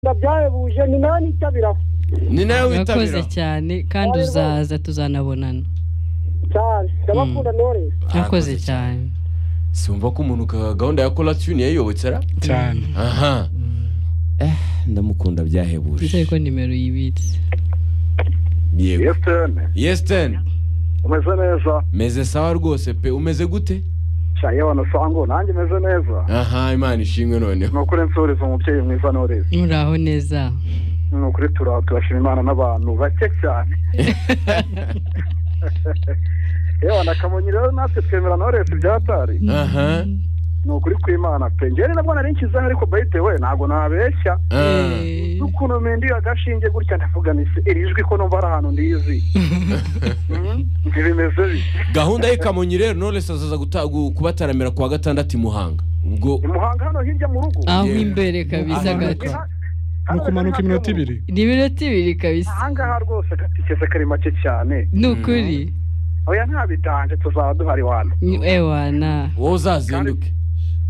kwitabira byahebuje ni nawe nitabira ni nawe witabira urakoze cyane kandi uzaza tuzanabonana cyane ndabakunda ntore urakoze cyane simba ko umuntu ka- gahunda ya koratiyuni yayiyobokera cyane aha Eh, ndamukunda nizere byahebuje ko nimero yibitse yego yesitene yesiteni umeze neza meze sawa rwose pe umeze gute nshya yewe nasango nanjye meze neza aha imana ishimwe noneho ni ukuri nsuriza umubyeyi mwiza ntoreza muraho neza ni ukuri tura- turashima imana n'abantu bake cyane yewe nakamonyi rero natwe twemera ntoreza ibyatari aha ni ukuri kw'imana pe ngewe nabwo nari nshyizeho ariko bayite we ntabwo nabeshya ah, Eh, n'ukuntu mendiye agashinge gutya ndavuga nti se iri jwi ko numva ari ahantu ndizi Mhm, ntibimeze bite gahunda y'i kamonyi rero knowless azaza guta- gu- kubataramira kuwa gatandatu i muhanga ubwo i muhanga hano hirya mu rugo aho Yeah. imbere kabisa Aha. gato ni ukumanuka iminota ibiri ni iminota ibiri kabisa ahangaha rwose agatikeze kari make cyane ni ukuri oya ntabidanje tuzaba duhari wano Ni- ewana wowe uzazinduke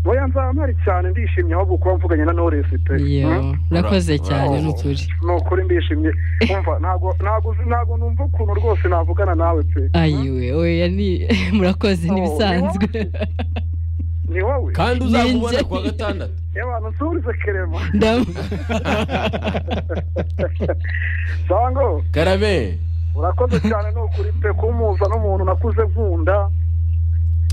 oya nzampari cyane ndishimye ahubwo kuba mvuganye na noresi pe Mhm. yewe urakoze cyane Ura- ni ukuri ni ukuri ndishimye umva ntabwo ntabwo uzi- ntabwo numva ukuntu rwose navugana nawe pe ayiwe oya ni murakoze Oh, n'ibisanzwe ni wowe kandi uzakubona Ninjye. kuwa gatandatu abantu nsurize kerema Ndamu- sango karame urakoze cyane ni ukuri pe kumuza n'umuntu nakuze nkunda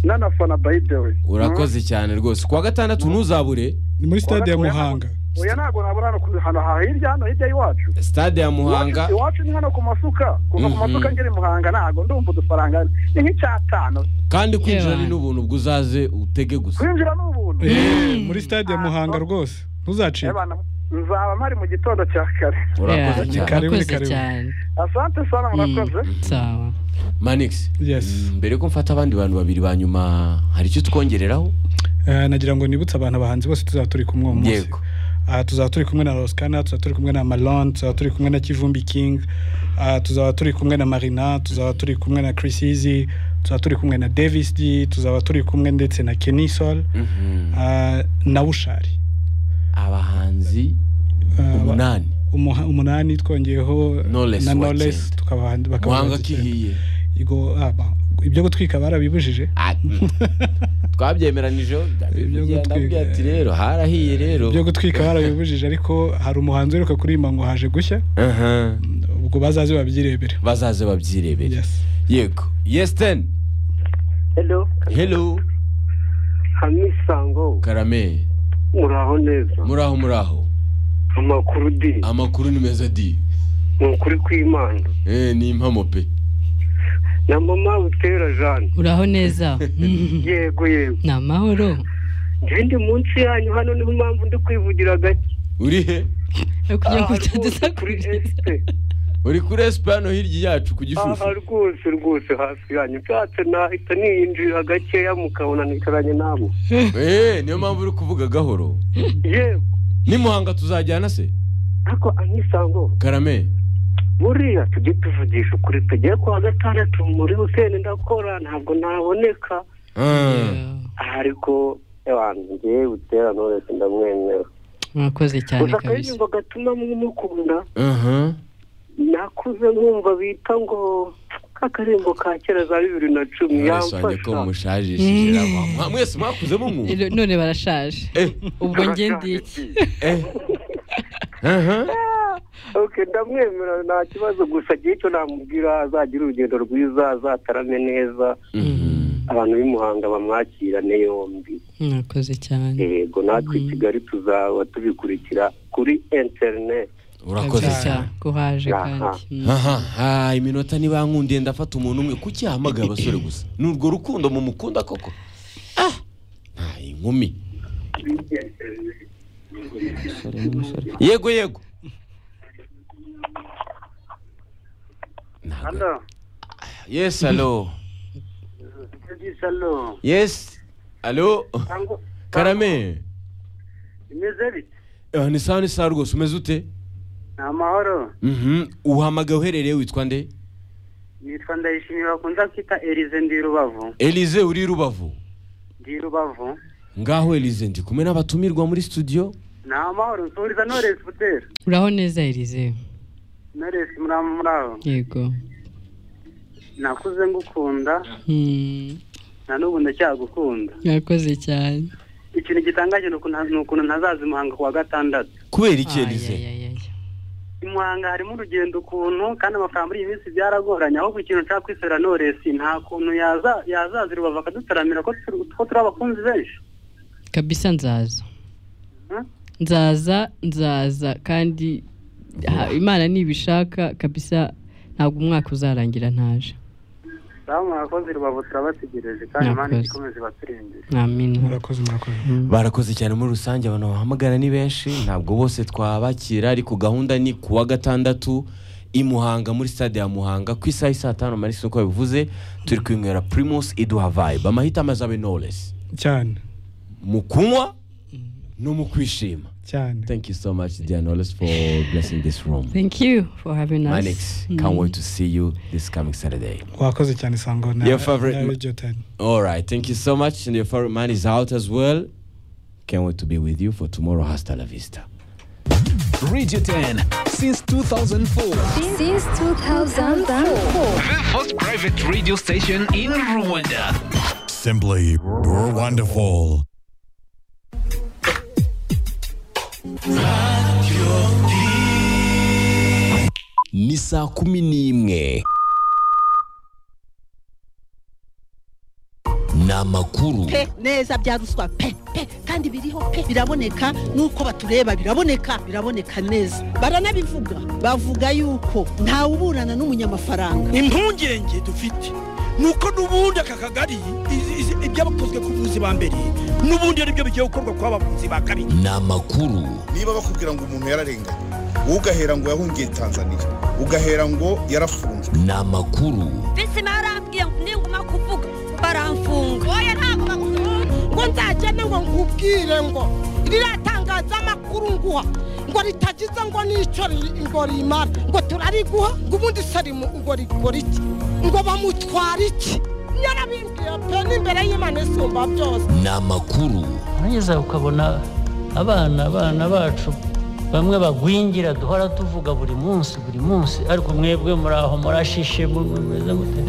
n'anafana bayidewe urakoze cyane rwose kuwa gatandatu ntuzabure ni muri sitade ya muhanga oya ntabwo nabona hano ku- hano ha- hirya hano hirya y'iwacu sitade ya muhanga Iwacu- iwacu ni hano ku masuka kuva ku Mhm. masuka ngera i muhanga ntabwo ndumva udufaranga ni nk'icyatanu kandi kwinjira Yewe. ni n'ubuntu bwo uzaze utege gusa kwinjira ni ubuntu Eh, muri sitade ya muhanga rwose ntuzacike Ebana, nzaba mpari mu gitondo cya kare urakoze Yeah, cyane Karibu, urakoze karibu. cyane asante sana murakoze Mm, sawa manix yes mbere ko mfata abandi bantu babiri ba nyuma hari icyo twongereraho Eh, nagira ngo nibutse abantu abahanzi bose tuzaba turi kumwe uwo munsi yego Ah, tuzaba turi kumwe na rosikana tuzaba turi kumwe na malon tuzaba turi kumwe na kivumbi king Ah, tuzaba turi kumwe na marina tuzaba turi kumwe na chris easy tuzaba turi kumwe na davis d tuzaba turi kumwe ndetse na kenisol Mhm. na bushari abahanzi Ah, umunani umuha- umunani twongeyeho Knowless na wa knowless cyenda. tukaba bakaba muhanga bazi cyenda. kihiye Igo- ah, ba- ibyo gutwika barabibujije Ah, mm. twabyemeranijeho Ibyo gutwika. ndabwira ati rero harahiye rero ibyo gutwika barabibujije ariko hari umuhanzi uheruka kuririmba ngo haje gushya Aha. ubwo bazaze babyirebere bazaze babyirebere Yes. yego yesiteni hello helo hamisango karame muraho neza muraho muraho amakuru di amakuru ni meza di ni ukuri kw'imana Eh, ni impamo pe na mama butera jane uraho neza yego yego ni amahoro njye ndi munsi yanyu hano niyo mpamvu ndi kwivugira gake uri he Ari kugira ngo Aha rwose kuri utadusakuriza esite uri kuri esipa hano hirya yacu ku aha gishushyu rwose rwose hafi yanyu nshatse nahita niyinjira gakeya mukabona nicaranye nabo Eh, niyo mpamvu uri kuvuga gahoro yego ni muhanga tuzajyana se ariko amisango karame buriya tujye tuvugisha ukuri tugiye kuwa gatandatu muri wikendi ndakora ntabwo naboneka Ah. Yeah. ariko abantu ngewe butera knowless ndamwemera urakoze cyane gusa kabisa akaririmbo gatuma mumukunda aha nakuze nkumva bita ngo k'akaririmbo ka kera za bibiri na cumi Knowless wanjye ko yamfasha mushajishije Mm. rama. Mwa- mwese mwakuze mumwumva Rero none barashaje Eh, ubwo njye ndi iki eh. aha oke ndamwemera nta kibazo gusa agiye icyo namubwira azagira urugendo rwiza azatarame neza Mhm. abantu b'imuhanga bamwakirane yombi urakoze cyane yego natwe i kigali tuzaba tubikurikira kuri interineti urakoze Kabisa, cyane ko haje kandi Mm. aha ah, iminota nibankundiye ndafata umuntu umwe kuki yahamagaye abasore gusa ni urwo rukundo mumukunda koko ah nta inkumi yego yego Ntago- Hello. yes alo salo yes alo Tango- karame imeze bite Eh, ni sawa ni sawa rwose umeze ute ni amahoro Mhm. uhamagaye uherereye witwa nde nitwa ndayishimiye bakunze kwita erize ndi rubavu elize uri rubavu ndi rubavu ngaho elize ndi kumwe n'abatumirwa muri studio ni amahoro nsuhuriza noresi butera uraho neza irize noresi muri abo muri aho yego nakuze ngukunda Hmm, na n'ubu ndacyagukunda mwakoze cyane ikintu gitangaje ni ukuntu- ni ukuntu ntazaza i muhanga ku wa gatandatu kubera iki Ay, irize ay, ay, ay. i muhanga harimo urugendo ukuntu kandi amafaranga muri iyi minsi byaragoranye ahubwo ikintu nshaka kwisera noresi nta kuntu yaza- yazaza i rubavu akadutaramira ko turi ko turi abakunzi benshi kabisa nzaza Hmm? nzaza nzaza kandi ha- imana ntibishaka kabisa ntabwo umwaka uzarangira ntaje ngaho murakoze rubavu turabategereje kandi imana Murakoze. ikomeze ibature imbere amina murakoze murakoze barakoze cyane muri rusange abantu bahamagara ni benshi ntabwo bose twabakira ariko gahunda ni ku wa gatandatu i Muhanga muri stade ya Muhanga ku isaha y'i saa tanu marisi uko bivuze turi kwinywera Primus iduha vibe amahitamo azabe Knowless cyane mu kunywa no mu kwishima cyane thank you so much dear Knowless for blessing this room thank you for having us Manix can't wait to see you this coming Saturday wakoze cyane sango na Your favorite na ma- Radio 10. All right, thank you so much. And your favorite man is out as well. Can't wait to be with you for tomorrow. Hasta la vista. Radio 10 since 2004. Since 2004. The first private radio station in Rwanda. Simply wonderful. Ni saa kumi n'imwe ni amakuru pe neza bya ruswa pe pe kandi biriho pe biraboneka nuko batureba biraboneka biraboneka neza baranabivuga bavuga yuko ntawe uburana n'umunyamafaranga impungenge dufite nuko n'ubundi aka kagari izi- izi- ibyabakozwe ku buvuzi ba mbere n'ubundi ari byo bigiye gukorwa ku bavuzi ba kabiri ni amakuru niba bakubwira ngo umuntu yararenganye wowe ugahera ngo yahungiye tanzania ugahera ngo yarafunzwe ni amakuru Bisi marambwiye ngo ninguma kuvuga baramfunga. Oya ntabwo bagufunga. ngo nzagende ngo nkubwire ngo riratangaza amakuru nguha ngo ritagize ngo n'icyo ri- ngo rimara ngo turariguha ngo ubundi sarimu ngo rigura iki ngo bamutwara iki yarabimbwiye pe n'imbere y'imana isumba byose ni amakuru urangeza ukabona abana abana bacu bamwe bagwingira duhora tuvuga buri munsi buri munsi ariko mwebwe muri aho murashishe mumeze mute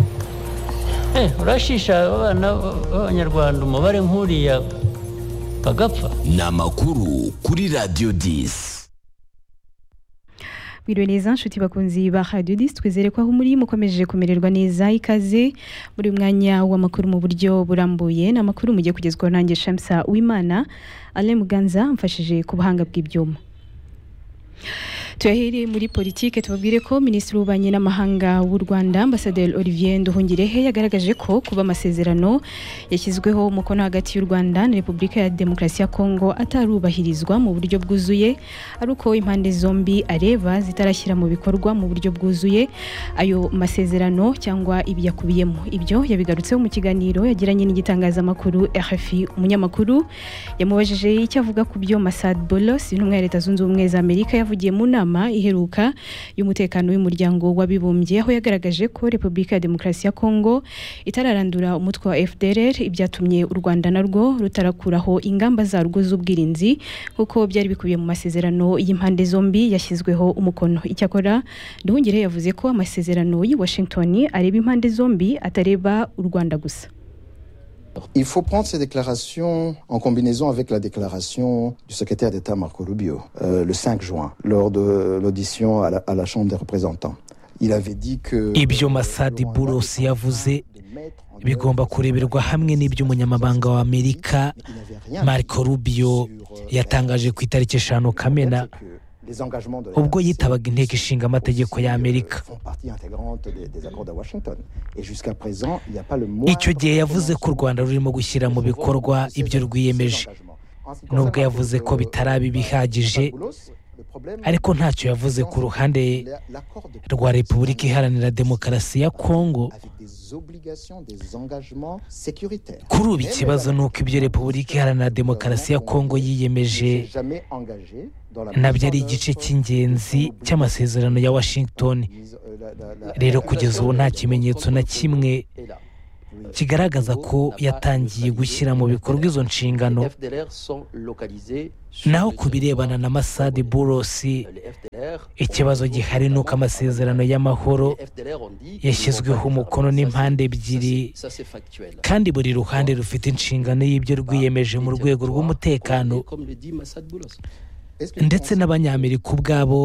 Eh, urashisha abana b'abanyarwanda umubare nk'uriya bagapfa ni amakuru kuri radiyo disi Mwiriwe neza nshuti bakunzi ba Radio 10 twizere ko aho muri mukomeje kumererwa neza ikaze muri uyu mwanya w'amakuru mu buryo burambuye ni amakuru mugiye kugezwaho nanjye Shamsa Uwimana Alain Muganza mfashije ku buhanga bw'ibyuma tuyahereye muri politike tubabwire ko minisitiri w'ububanyi n'amahanga w'u rwanda ambasaderi olivier nduhungirehe yagaragaje ko kuba amasezerano yashyizweho umukono hagati y'u rwanda na repubulika ya demokarasi ya kongo atarubahirizwa mu buryo bwuzuye ari uko impande zombi areba zitarashyira mu bikorwa mu buryo bwuzuye ayo masezerano cyangwa ibiyakubiyemo ibyo yabigarutseho mu kiganiro yagiranye n'igitangazamakuru rfi umunyamakuru yamubajije icyo avuga ku byo masad bolos intumwa ya leta zunze ubumwe za amerika yavugiye mu nama iheruka y'umutekano w'umuryango w'abibumbye aho yagaragaje ko repubulika ya demokarasi ya kongo itararandura umutwe wa fdr ibyatumye u rwanda narwo rutarakuraho ingamba zarwo z'ubwirinzi nk'uko byari bikubiye mu masezerano y'impande zombi yashyizweho umukono icyakora nduhungire yavuze ko amasezerano y'i washington areba impande zombi atareba u rwanda gusa Il faut prendre ces déclarations en combinaison avec la déclaration du secrétaire d'État Marco Rubio euh, le 5 juin lors de l'audition à, la, à la Chambre des représentants. Il avait dit que Ibyo Masadi Boulos yavuze bigomba kureberwa hamwe n'iby'umunyamabanga wa Amerika Marco Rubio yatangaje ku itariki eshanu Kamena ubwo yitabaga inteko ishinga amategeko ya Amerika. Icyo gihe yavuze ko u Rwanda rurimo gushyira mu bikorwa ibyo rwiyemeje nubwo yavuze ko bitaraba ibihagije ariko ntacyo yavuze ku ruhande rwa Repubulika Iharanira Demokarasi ya Kongo kuri ubu ikibazo ni uko ibyo Repubulika Iharanira Demokarasi ya Kongo yiyemeje nabyo ari igice cy'ingenzi cy'amasezerano ya Washington rero kugeza ubu nta kimenyetso na kimwe kigaragaza ko yatangiye gushyira mu bikorwa izo nshingano naho ku birebana na masade burosi ikibazo gihari ni uko amasezerano y'amahoro yashyizweho umukono n'impande ebyiri kandi buri ruhande rufite inshingano y'ibyo rwiyemeje mu rwego rw'umutekano ndetse n'abanyamerika ubwabo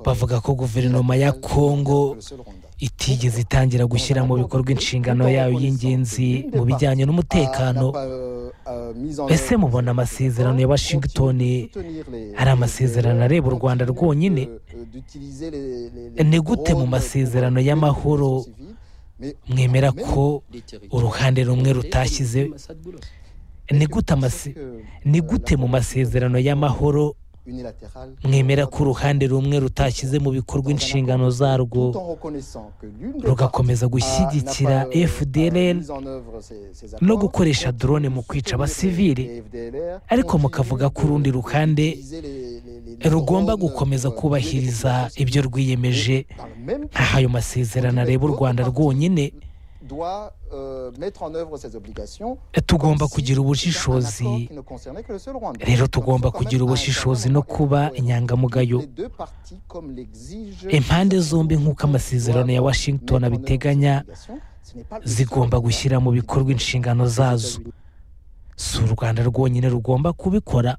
bavuga ko guverinoma ya kongo itigeze itangira gushyira mu bikorwa inshingano yayo y'ingenzi mu bijyanye n'umutekano ese mubona amasezerano ya washington ari amasezerano areba u rwanda rwonyine ni gute mu masezerano y'amahoro mwemera ko uruhande rumwe rutashyize ni gute mu masezerano y'amahoro mwemera ko uruhande rumwe rutashyize mu bikorwa inshingano zarwo rugakomeza gushyigikira fdr no gukoresha drone mu kwica abasivili ariko mukavuga ko urundi ruhande rugomba gukomeza kubahiriza ibyo rwiyemeje aho ayo masezerano areba u rwanda rwonyine tugomba kugira ubushishozi rero tugomba kugira ubushishozi no kuba inyangamugayo impande zombi nk'uko amasezerano ya washington abiteganya zigomba gushyira mu bikorwa inshingano zazo si u rwanda rwonyine rugomba kubikora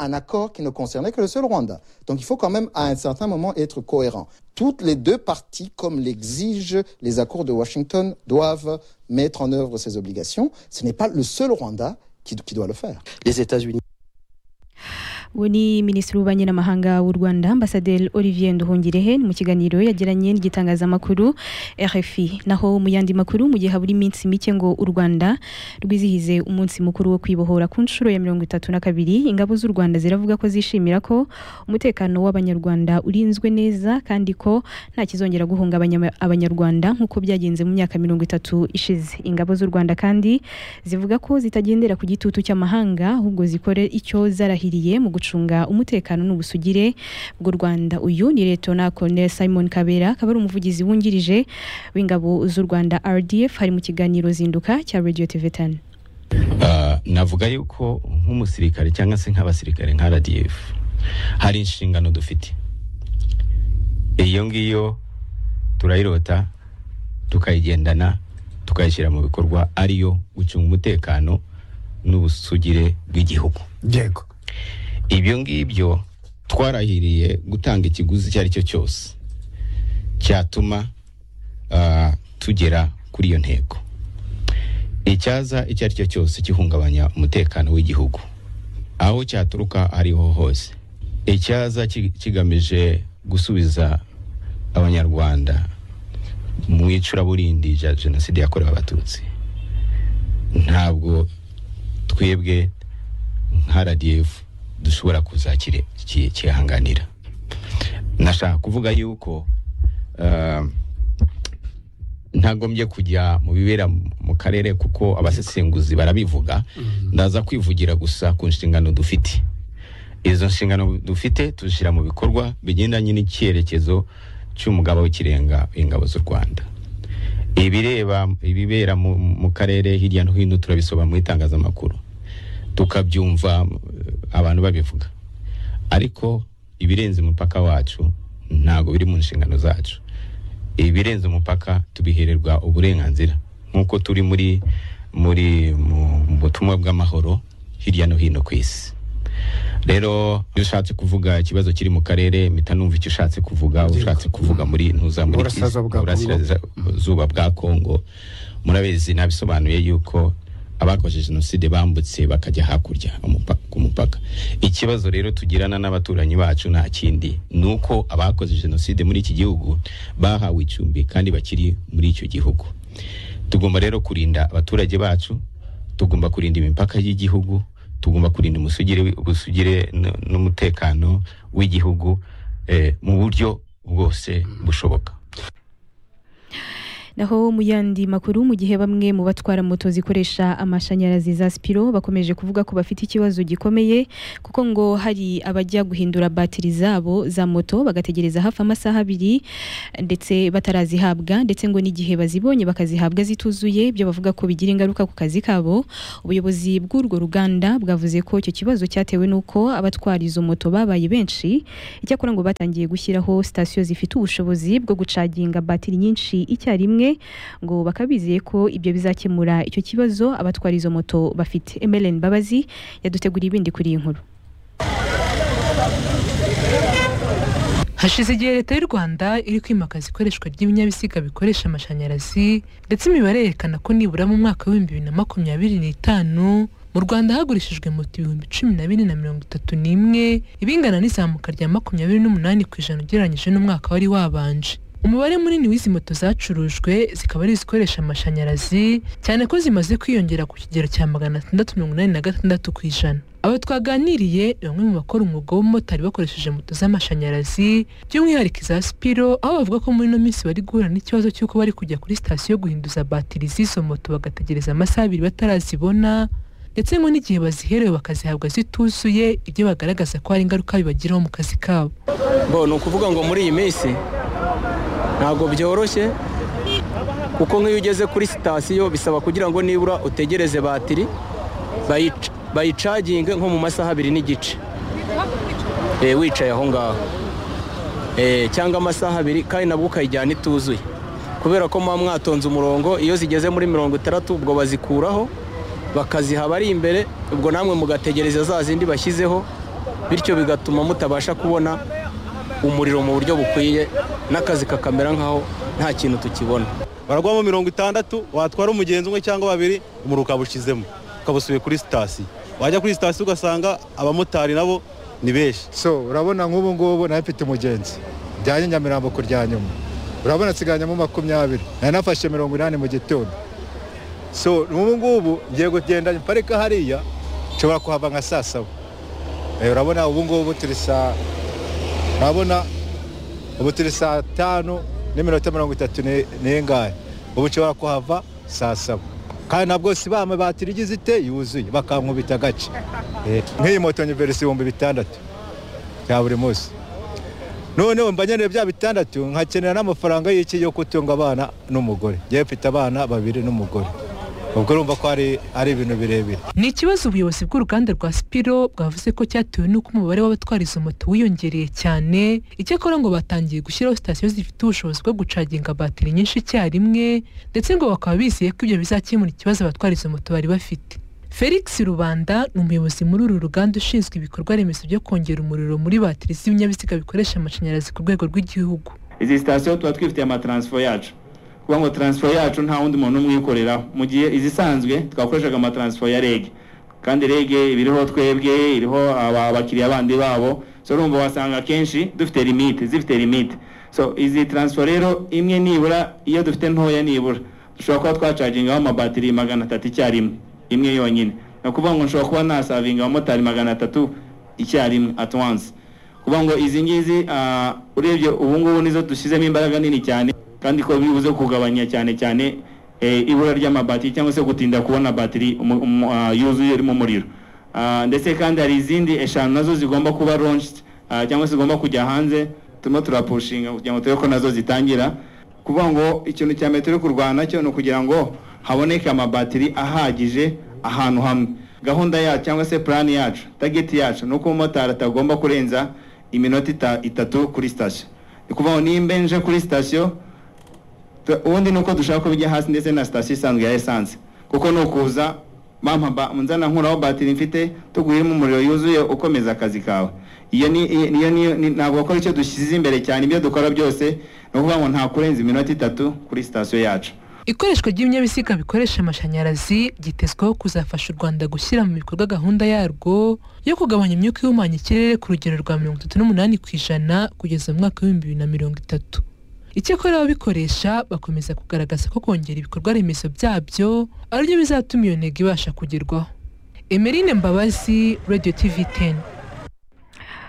un accord qui ne concernait que le seul Rwanda. Donc il faut quand même à un certain moment être cohérent. Toutes les deux parties, comme l'exigent les accords de Washington, doivent mettre en œuvre ces obligations. Ce n'est pas le seul Rwanda qui, qui doit le faire. Les États-Unis. uwo ni minisitiri w'ububanyi n'amahanga w'u rwanda ambasaderi olivier nduhungirehe mu kiganiro yagiranye n'igitangazamakuru rfi naho mu yandi makuru mu gihe habura iminsi mike ngo u rwanda rwizihize umunsi mukuru wo kwibohora ku nshuro ya mirongo itatu na kabiri ingabo z'u rwanda ziravuga ko zishimira ko umutekano w'abanyarwanda urinzwe neza kandi ko nta kizongera guhungabanya abanyarwanda nk'uko byagenze mu myaka mirongo itatu ishize ingabo z'u rwanda kandi zivuga ko zitagendera ku gitutu cy'amahanga ahubwo zikore icyo zarahiriye mu gucunga umutekano n'ubusugire bw'u rwanda uyu ni letona colonel simon kabera akaba ari umuvugizi wungirije w'ingabo z'u rwanda rdf hari mu kiganiro zinduka cya radio tv tani navuga yuko nk'umusirikare cyangwa se nk'abasirikare nka rdf hari inshingano dufite iyo ngiyo turayirota tukayigendana tukayishyira mu bikorwa ariyo gucunga umutekano n'ubusugire bw'igihugu yego ibyo ngibyo twarahiriye gutanga ikiguzi icyo ari cyo cyose cyatuma tugera kuri iyo ntego icyaza icyo ari cyo cyose gihungabanya umutekano w'igihugu aho cyaturuka ariho hose icyaza kigamije gusubiza abanyarwanda mu icuraburindi rya jenoside yakorewe abatutsi ntabwo twebwe nka radiyefu dushobora kuzakihanganira nashaka kuvuga yuko ntagombye kujya mu bibera mu karere kuko abasesenguzi barabivuga ndaza kwivugira gusa ku nshingano dufite izo nshingano dufite tuzishyira mu bikorwa bigendanye n'icyerekezo cy'umugaba w'ikirenga w'ingabo z'u rwanda ibireba ibibera mu karere hirya no hino turabisobanura mu itangazamakuru tukabyumva abantu babivuga ariko ibirenze umupaka wacu ntabwo biri mu nshingano zacu ibirenze umupaka tubihererwa uburenganzira nk'uko turi muri muri mu butumwa bw'amahoro hirya no hino ku isi rero iyo ushatse kuvuga ikibazo kiri mu karere mpita numva icyo ushatse kuvuga ushatse kuvuga muri ntuzamure burasirazuba bwa kongo murabizi nabisobanuye yuko abakoze jenoside bambutse bakajya hakurya ku mupaka ikibazo rero tugirana n'abaturanyi bacu nta kindi ni uko abakoze jenoside muri iki gihugu bahawe icumbi kandi bakiri muri icyo gihugu tugomba rero kurinda abaturage bacu tugomba kurinda imipaka y'igihugu tugomba kurinda ubusugire n'umutekano w'igihugu mu buryo bwose bushoboka naho mu yandi makuru mu gihe bamwe mu batwara moto zikoresha amashanyarazi za sipiro bakomeje kuvuga ko bafite ikibazo gikomeye kuko ngo hari abajya guhindura batiri zabo za moto bagategereza hafi amasaha abiri ndetse batarazihabwa ndetse ngo n'igihe bazibonye bakazihabwa zituzuye ibyo bavuga ko bigira ingaruka ku kazi kabo ubuyobozi bw'urwo ruganda bwavuze ko icyo kibazo cyatewe n'uko abatwara izo moto babaye benshi icyakora ngo batangiye gushyiraho sitasiyo zifite ubushobozi bwo gucaginga batiri nyinshi icyarimwe ngo bakabizeye ko ibyo bizakemura icyo kibazo abatwara izo moto bafite emereni babazi yaduteguriye ibindi kuri iyi nkuru hashize igihe leta y'u rwanda iri kwimakaza ikoreshwa ry'ibinyabiziga bikoresha amashanyarazi ndetse imibare yerekana ko nibura mu mwaka w'ibihumbi bibiri na makumyabiri n'itanu mu rwanda hagurishijwe moto ibihumbi cumi na bine na mirongo itatu n'imwe ibingana n'izamuka rya makumyabiri n'umunani ku ijana ugereranyije n'umwaka wari wabanje umubare munini w'izi moto zacurujwe zikaba ari izikoresha amashanyarazi cyane ko zimaze kwiyongera ku kigero cya magana atandatu mirongo inani na gatandatu ku ijana abo twaganiriye ni bamwe mu bakora umwuga w'umumotari bakoresheje moto z'amashanyarazi by'umwihariko iza sipiro aho bavuga ko muri ino minsi bari guhura n'ikibazo cy'uko bari kujya kuri sitasiyo guhinduza batiri z'izo moto bagategereza amasaha abiri batarazibona ndetse ngo n'igihe baziherewe bakazihabwa zituzuye ibyo bagaragaza ko hari ingaruka bibagiraho mu kazi kabo bo ni ukuvuga ngo muri iyi minsi ntabwo byoroshye kuko nk'iyo ugeze kuri sitasiyo bisaba kugira ngo nibura utegereze batiri bayica bayicaginge nko mu masaha abiri n'igice wicaye aho ngaho cyangwa amasaha abiri kandi nabwo ukayijyana ituzuye kubera ko muba mwatonze umurongo iyo zigeze muri mirongo itandatu ubwo bazikuraho bakaziha abari imbere ubwo namwe mugategereza za zindi bashyizeho bityo bigatuma mutabasha kubona umuriro mu buryo bukwiye n'akazi kakamera nk'aho nta kintu tukibona baragwamo mirongo itandatu watwara umugenzi umwe cyangwa babiri umuriro ukaba ushizemo ukabusubiye kuri sitasiyo wajya kuri sitasiyo ugasanga abamotari nabo ni benshi so urabona nk'ubu ngubu nawe mfite umugenzi njyanye nyamirambo ku rya nyuma urabona nsiganyemo makumyabiri nari nafashe mirongo inani mu gitondo so n'ubu ngubu ngiye kugenda parika hariya nshobora kuhava nka saa saba urabona ubu ngubu turi saa urabona ubu turi saa tanu n'iminota mirongo itatu n'ingahe ubu nshobora kuhava saa saba kandi nabwo si ba mabati igize ite yuzuye bakankubita agace nk'iyi moto nyiverisi ibihumbi bitandatu bya buri munsi noneho mba nkeneye bya bitandatu nkakenera n'amafaranga y'iki yo gutunga abana n'umugore ngewe mfite abana babiri n'umugore ubwo urumva ko ari ibintu birebire ni ikibazo ubuyobozi bw'uruganda rwa sipiro bwavuze ko cyatewe n'uko umubare w'abatwara izo moto wiyongereye cyane icyakora ngo batangiye gushyiraho sitasiyo zifite ubushobozi bwo gucaginga batiri nyinshi icyarimwe ndetse ngo bakaba bizeye ko ibyo bizakemura ikibazo abatwara izo moto bari bafite felix rubanda ni umuyobozi muri uru ruganda ushinzwe ibikorwa remezo byo kongera umuriro muri batiri z'ibinyabiziga bikoresha amashanyarazi ku rwego rw'igihugu izi sitasiyo tuba twifitiye amataransifo yacu kuba ngo taransifo yacu nta wundi muntu umwe uyikoreraho mu gihe izisanzwe twakoreshaga amataransifo ya rege kandi rege iba iriho twebwe iriho abakiriya bandi babo so urumva wasanga akenshi dufite limite zifite limite so izi taransifo rero imwe nibura iyo dufite ntoya nibura dushobora kuba twacagingaho amabatiri magana atatu icyarimwe imwe yonyine ni ukuvuga ngo nshobora kuba nasavinga abamotari magana atatu icyarimwe at once kuvuga ngo izi ngizi urebye ubu ngubu nizo dushyizemo imbaraga nini cyane kandi ko bibuze kugabanya cyane cyane ibura ry'amabatiri cyangwa se gutinda kubona batiri yuzuye irimo umuriro ndetse kandi hari izindi eshanu nazo zigomba kuba launched cyangwa se zigomba kujya hanze turimo turapushinga kugira ngo turebe ko nazo zitangira kuvuga ngo ikintu cya metero yo kurwana cyo ni ukugira ngo haboneke amabatiri ahagije ahantu hamwe gahunda yacu cyangwa se purani yacu tageti yacu ni uko umumotari atagomba kurenza iminota itatu kuri sitasiyo ni ukuvuga ngo nimba nje kuri sitasiyo ubundi ni uko dushaka ko bijya hasi ndetse na sitasiyo isanzwe ya esanse kuko ni ukuza mama nzana nkuraho batiri mfite tuguhiremo umuriro yuzuye ukomeza akazi kawe iyo ni ntabwo bakora icyo dushyize imbere cyane ibyo dukora byose ni ukuvuga ngo nta kurenza iminota itatu kuri sitasiyo yacu ikoreshwa ry'ibinyabiziga bikoresha amashanyarazi ryitezweho kuzafasha u rwanda gushyira mu bikorwa gahunda yarwo yo kugabanya imyuka ihumanya ikirere ku rugero rwa mirongo itatu n'umunani ku ijana kugeza mu mwaka w'ibihumbi bibiri na mirongo itatu icyakora ababikoresha bakomeza kugaragaza ko kongera ibikorwa remezo byabyo ari byo bizatuma iyo ntego ibasha kugerwaho emerine mbabazi radiyo tivi teni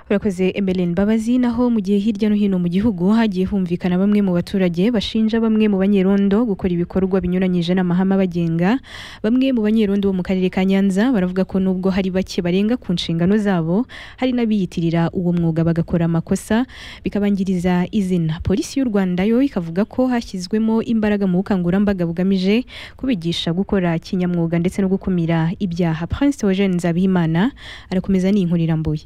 urakoze emeline mbabazi naho mu gihe hirya no hino mu gihugu hagiye humvikana bamwe mu baturage bashinja bamwe mu banyerondo gukora ibikorwa binyuranyije n'amahame abagenga bamwe mu banyerondo bo mu karere ka nyanza baravuga ko nubwo hari bake barenga ku nshingano zabo hari n'abiyitirira uwo mwuga bagakora amakosa bikabangiriza izina polisi y'u rwanda yo ikavuga ko hashyizwemo imbaraga mu bukangurambaga bugamije kubigisha gukora kinyamwuga ndetse no gukumira ibyaha prince eugene nzabimana arakomeza ni inkurirambuye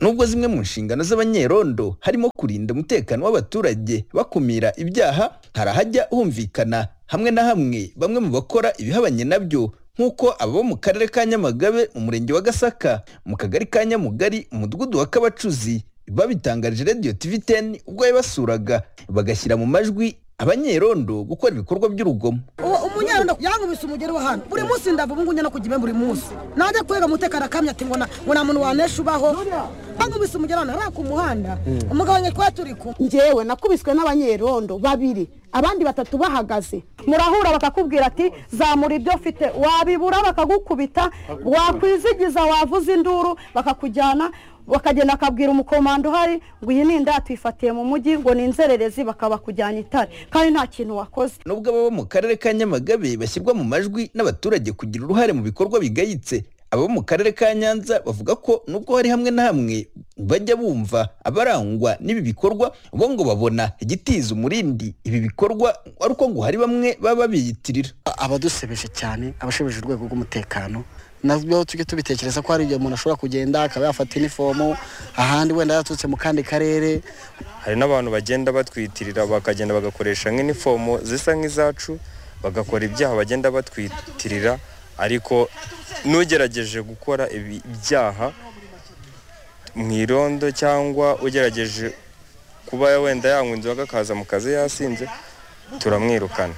nubwo zimwe mu nshingano z'abanyerondo harimo kurinda umutekano w'abaturage bakumira ibyaha hari ahajya humvikana hamwe na hamwe bamwe mu bakora ibihabanye nabyo nk'uko abo mu karere ka nyamagabe mu murenge wa gasaka mu kagari ka nyamugari umudugudu wa kabacuzi babitangarije radiyo tivi teni ubwo yabasuraga bagashyira mu majwi abanyerondo gukora ibikorwa by'urugomo uwo umunyarundo yankubise umugeri wa hano buri munsi ndava ubu ngubu kujya buri munsi najya kurega umutekano akamya ati ngo na- ngo nta muntu wanesha ubaho bankubise umugeri hano ari ku muhanda umugabo wanjye twari turi kumwe njyewe nakubiswe n'abanyerondo babiri abandi batatu bahagaze murahura bakakubwira ati zamura ibyo ufite wabibura bakagukubita wakwizigiza wavuza induru bakakujyana bakagenda akabwira umukomando uhari ngo iyi ni indatu ifatiye mu mujyi ngo ni inzererezi bakabakujyana itare kandi nta kintu wakoze nubwo ababa mu karere ka nyamagabe bashyirwa mu majwi n'abaturage kugira uruhare mu bikorwa bigayitse abo mu karere ka nyanza bavuga ko nubwo hari hamwe na hamwe bajya bumva abarangwa n'ibi bikorwa bo ngo babona igitiza umurindi ibi bikorwa ari uko ngo hari bamwe baba biyitirira abadusebeje cyane abashebeje urwego rw'umutekano nabyo tujye tubitekereza ko hari igihe umuntu ashobora kugenda akaba yafata inifomu ahandi wenda yaturutse mu kandi karere hari n'abantu bagenda batwitirira bakagenda bagakoresha nk'inifomo zisa nk'izacu bagakora ibyaha bagenda batwitirira ariko n'ugerageje gukora ibi- ibyaha mu irondo cyangwa ugerageje kuba wenda yanywa inzoga akaza mu kazi yasinze turamwirukana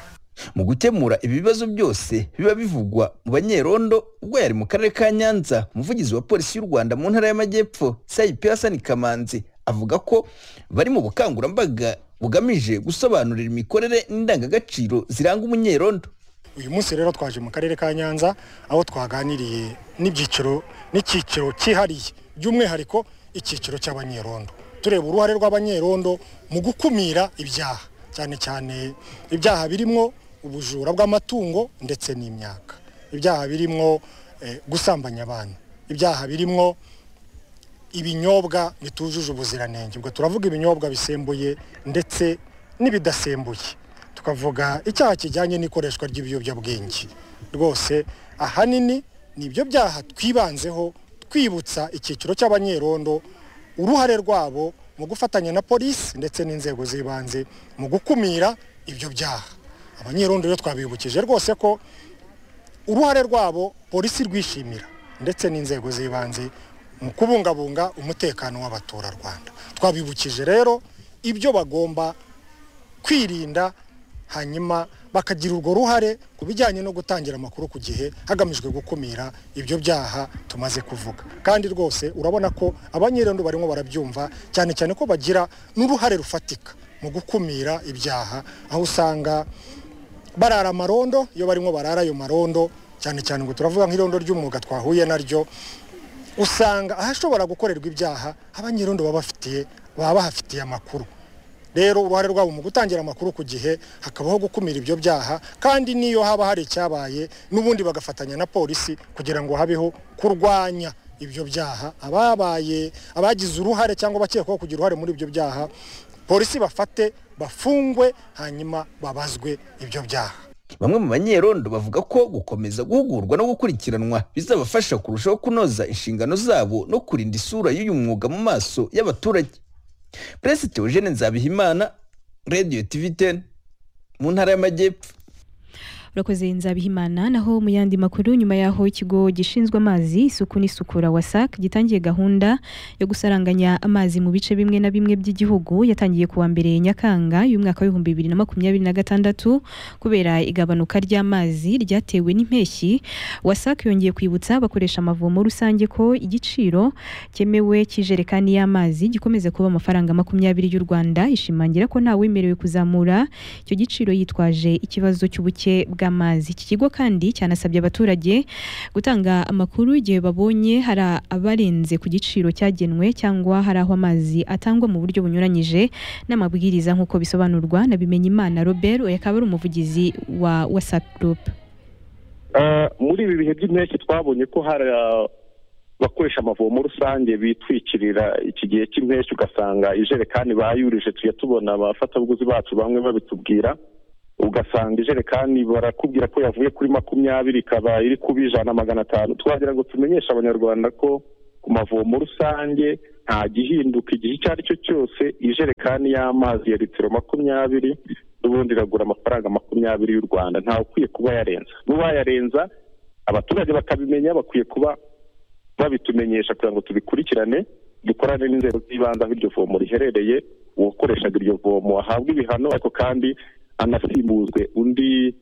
mu gukemura ibi bibazo byose biba bivugwa mu banyerondo ubwo yari mu karere ka nyanza umuvugizi wa polisi y'u rwanda mu ntara y'amajyepfo sayipi hasani kamanzi avuga ko bari mu bukangurambaga bugamije gusobanurira imikorere n'indangagaciro ziranga umunyerondo uyu munsi rero twaje mu karere ka nyanza aho twaganiriye n'ibyiciro n'icyiciro cyihariye by'umwihariko icyiciro cy'abanyerondo tureba uruhare rw'abanyerondo mu gukumira ibyaha cyane cyane ibyaha birimo ubujura bw'amatungo ndetse n'imyaka ibyaha birimo eh, gusambanya abantu ibyaha birimo ibinyobwa bitujuje ubuziranenge ubwo turavuga ibinyobwa bisembuye ndetse n'ibidasembuye tukavuga icyaha kijyanye n'ikoreshwa ry'ibiyobyabwenge rwose ahanini ni ibyo byaha twibanzeho twibutsa icyiciro cy'abanyerondo uruhare rwabo mu gufatanya na polisi ndetse n'inzego z'ibanze mu gukumira ibyo byaha abanyerondo rero twabibukije rwose ko uruhare rwabo polisi rwishimira ndetse n'inzego z'ibanze mu kubungabunga umutekano w'abaturarwanda twabibukije rero ibyo bagomba kwirinda hanyuma bakagira urwo ruhare ku bijyanye no gutangira amakuru ku gihe hagamijwe gukumira ibyo byaha tumaze kuvuga kandi rwose urabona ko abanyerondo barimo barabyumva cyane cyane ko bagira n'uruhare rufatika mu gukumira ibyaha aho usanga barara amarondo iyo barimo barara ayo marondo cyane cyane ngo turavuga nk'irondo ry'umwuga twahuye naryo usanga ahashobora gukorerwa ibyaha abanyerondo baba bafitiye baba bahafitiye amakuru rero uruhare rwabo mu gutangira amakuru ku gihe hakabaho gukumira ibyo byaha kandi n'iyo haba hari icyabaye n'ubundi bagafatanya na polisi kugira ngo habeho kurwanya ibyo byaha ababaye abagize uruhare cyangwa abakekwaho kugira uruhare muri ibyo byaha polisi bafate bafungwe hanyuma babazwe ibyo byaha bamwe mu banyerondo bavuga ko gukomeza guhugurwa no gukurikiranwa bizabafasha kurushaho kunoza inshingano zabo no kurinda isura y'uyu mwuga mu maso y'abaturage perezida teogene nzabihimana radiyo tivi teni mu ntara y'amajyepfo urakoze nzabihimana naho mu yandi makuru nyuma y'aho ikigo gishinzwe amazi isuku n'isukura wasac gitangiye gahunda yo gusaranganya amazi mu bice bimwe na bimwe by'igihugu yatangiye kuwa mbere nyakanga y'umwaka w'ibihumbi bibiri na makumyabiri na gatandatu kubera igabanuka ry'amazi ryatewe n'impeshyi wasac yongeye kwibutsa abakoresha amavomo rusange ko igiciro cyemewe cy'ijerekani y'amazi gikomeza kuba amafaranga makumyabiri y'u rwanda ishimangira ko ntawemerewe kuzamura icyo giciro yitwaje ikibazo cy'ubuke bwa bw'amazi iki kigo kandi cyanasabye abaturage gutanga amakuru igihe babonye hari abarenze ku giciro cyagenwe cyangwa hari aho amazi atangwa mu buryo bunyuranyije n'amabwiriza nk'uko bisobanurwa na Bimenyimana Robert uyu akaba ari umuvugizi wa WhatsApp Group Ah, muri ibi bihe by'impeshyi twabonye ko hari abakoresha amavomo rusange bitwikirira iki gihe cy'impeshyi ugasanga ijerekani bayurije tujya tubona abafatabuguzi bacu bamwe babitubwira ugasanga ijerekani barakubwira ko yavuye kuri makumyabiri ikaba iri kuba ijana magana atanu twagira ngo tumenyeshe abanyarwanda ko ku mavomo rusange nta gihinduka igihe icyo ari cyo cyose ijerekani y'amazi ya litiro makumyabiri n'ubundi iragura amafaranga makumyabiri y'u rwanda ntawe ukwiye kuba yarenza n'uwayarenza abaturage bakabimenya bakwiye kuba babitumenyesha kugira ngo tubikurikirane dukorane n'inzego z'ibanze aho iryo vomo riherereye uwakoreshaga iryo vomo ahabwe ibihano ariko kandi anasimbuzwe undi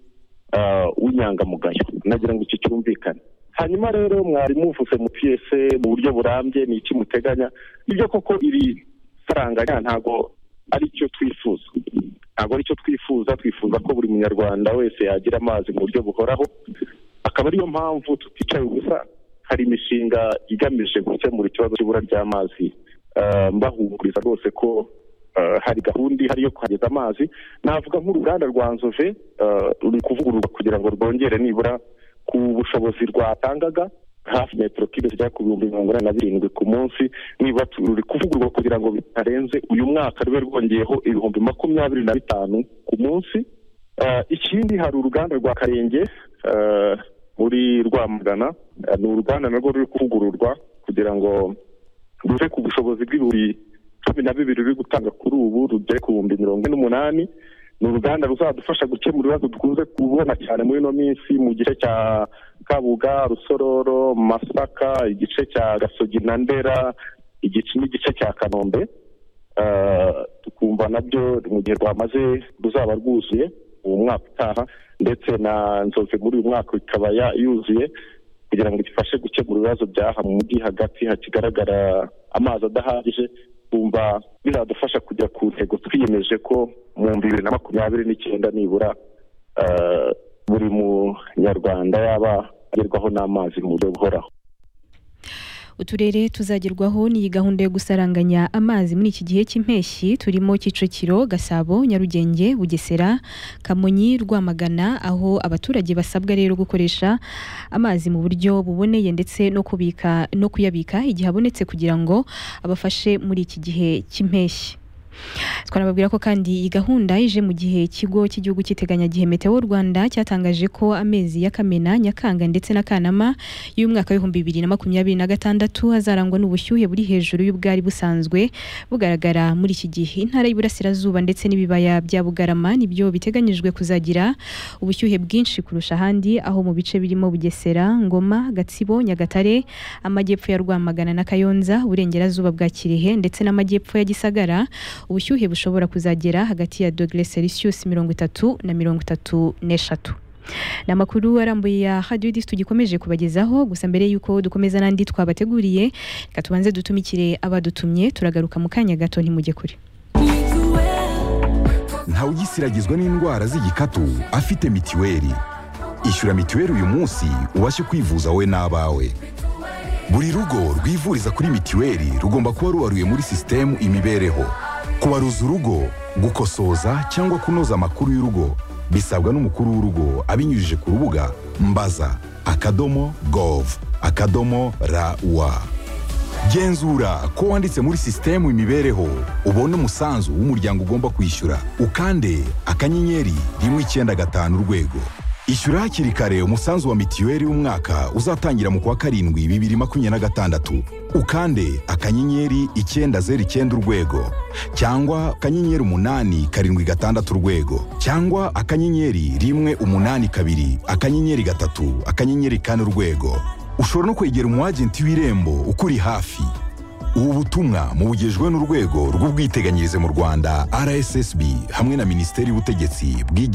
ah, w'inyangamugayo nagira ngo iki cyumvikane hanyuma rero mwari muvuze mu piyese mu buryo burambye ni iki muteganya nibyo koko iri saranganya ntago ari cyo twifuza ntabwo ari cyo twifuza twifuza ko buri munyarwanda wese yagira amazi mu buryo buhoraho akaba ariyo mpamvu tuticaye ubusa hari imishinga igamije gukemura ikibazo cy'ibura ry'amazi Ah, mbahumuriza rwose ko ah, hari gahunda ihari yo kuhageza amazi navuga nk'uruganda rwa nzove ah, ruri kuvugururwa kugira ngo rwongere nibura ku bushobozi rwatangaga hafi metero kibe zijya ku bihumbi mirongo inani na birindwi ku munsi niba tu- ruri kuvugururwa kugira ngo bitarenze uyu mwaka rube rwongeyeho ibihumbi makumyabiri na bitanu ku munsi Ah, ikindi hari uruganda rwa karenge ah, muri rwamagana Ah, ni uruganda narwo ruri kuvugururwa kugira ngo ruve ku bushobozi bw'ibihumbi cumi na bibiri ruri gutanga kuri ubu rugere ku bihumbi mirongo ine n'umunani ni uruganda ruzadufasha gukemura ibibazo dukunze kubona cyane muri ino minsi mu gice cya kabuga rusororo masaka igice cya gasogi na ndera igice n'igice cya kanombe Eh, tukumva nabyo mu gihe rwamaze ruzaba rwuzuye uwo mwaka utaha ndetse na nzozi muri uyu mwaka ikaba ya- yuzuye kugira ngo gifashe gukemura ibibazo by'aha mu mujyi hagati hakigaragara amazi adahagije kumva bizadufasha kujya ku ntego twiyemeje ko mu bihumbi bibiri na makumyabiri n'icyenda nibura eh, buri munyarwanda yaba agerwaho n'amazi mu buryo buhoraho uturere tuzagerwaho n'iyi gahunda yo gusaranganya amazi muri iki gihe cy'impeshyi turimo Kicukiro Gasabo Nyarugenge Bugesera Kamonyi Rwamagana aho abaturage basabwa rero gukoresha amazi mu buryo buboneye ndetse no kubika no kuyabika igihe abonetse kugira ngo abafashe muri iki gihe cy'impeshyi twanababwira ko kandi iyi gahunda ije mu gihe ikigo cy'igihugu cy'iteganyagihe meteo rwanda cyatangaje ko amezi ya kamena nyakanga ndetse na kanama y'umwaka w'ibihumbi bibiri na makumyabiri na gatandatu azarangwa n'ubushyuhe buri hejuru y'ubwari busanzwe bugaragara muri iki gihe intara y'iburasirazuba ndetse n'ibibaya bya bugarama nibyo biteganyijwe kuzagira ubushyuhe bwinshi kurusha ahandi aho mu bice birimo bugesera ngoma gatsibo nyagatare amajyepfo ya rwamagana na kayonza uburengerazuba bwa kirehe ndetse n'amajyepfo ya gisagara ubushyuhe bushobora kuzagera hagati ya dogere celsius mirongo itatu na mirongo itatu n'eshatu ni amakuru arambuye ya radiyo disi tugikomeje kubagezaho gusa mbere y'uko dukomeza n'andi twabateguriye reka tubanze dutumikire abadutumye turagaruka mu kanya gato ntimujye kure ntawugisiragizwa n'indwara z'igikatu afite mitiweli ishyura mitiweli uyu munsi ubashe kwivuza wowe n'abawe buri rugo rwivuriza kuri mitiweli rugomba kuba rubaruye muri sisitemu imibereho kubaruza urugo gukosoza cyangwa kunoza amakuru y'urugo bisabwa n'umukuru w'urugo abinyujije ku rubuga mbaza akadomo gov akadomo rawa genzura ko wanditse muri sisitemu imibereho ubone umusanzu w'umuryango ugomba kwishyura ukande akanyenyeri rimwe icyenda gatanu urwego ishyura hakiri kare umusanzu wa mitiweli w'umwaka uzatangira mu kwa karindwi bibiri makumyabiri na gatandatu ukande akanyenyeri icyenda zeru icyenda urwego cyangwa akanyenyeri umunani karindwi gatandatu urwego cyangwa akanyenyeri rimwe umunani kabiri akanyenyeri gatatu akanyenyeri kane urwego ushobora no kwegera umwagenti w'irembo ukuri hafi ubu butumwa mubugejwe n'urwego rw'ubwiteganyirize mu rwanda rssb hamwe na minisiteri y'ubutegetsi bw'igihugu